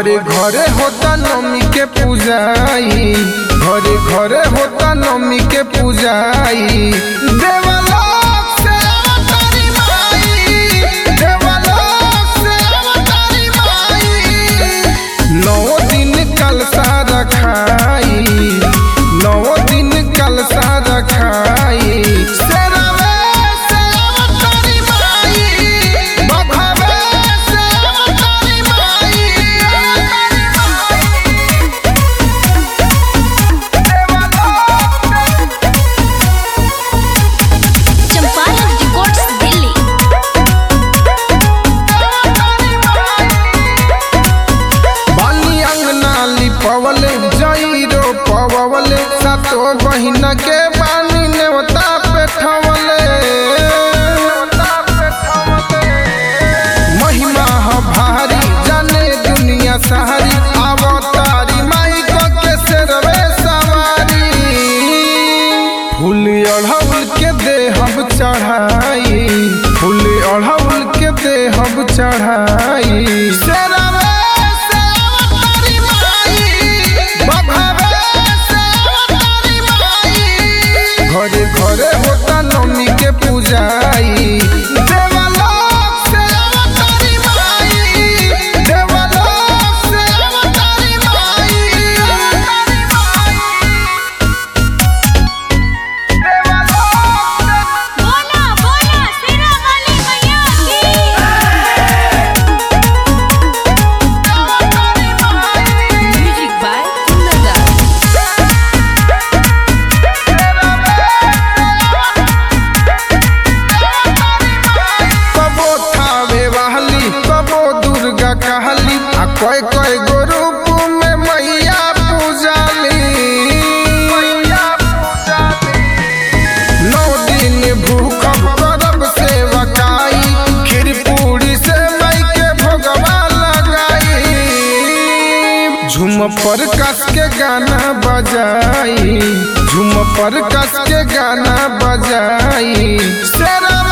घरे घरे होता नमी के पूजाई घरे घरे होता नमी के पूजाई देवलोक से अवतारी माई देवलोक से अवतारी माई नौ दिन कलसा रखाई नौ दिन कलसा रखाई शेरवे से अवतारी माई बघवे से अवतारी माई चंपारण रिकॉर्ड्स दिल्ली बाली अंगना लिपवले जईरो पवले सातो बहिन के बानी नेवता पेठवले महिमा ह भारी जाने दुनिया सारी अवतारी माई को के सेरवे सवारी फूल अढ़ौल के देहब चढ़ाई फूल अढ़ौल के देहब चढ़ाई शेरवे से अवतारी माई बघवे से अवतारी माई घरे घरे होता नमी के पूजाई देवलोक से अवतारी माई देवलोक से अवतारी माई बोला बोला सिरा वाली मैया की म्यूजिक बाय कुंदन कबो थावे वाहली कबो दुर्गा कहली आ कोई कोई गो रूप में मैया पूजाली नौ दिन भूखब करब सेवकाई खीर पूरी से माई के भोगवा लगाई झूम पर कस के गाना बजाई झूम पर कस के गाना बजाई शेरवा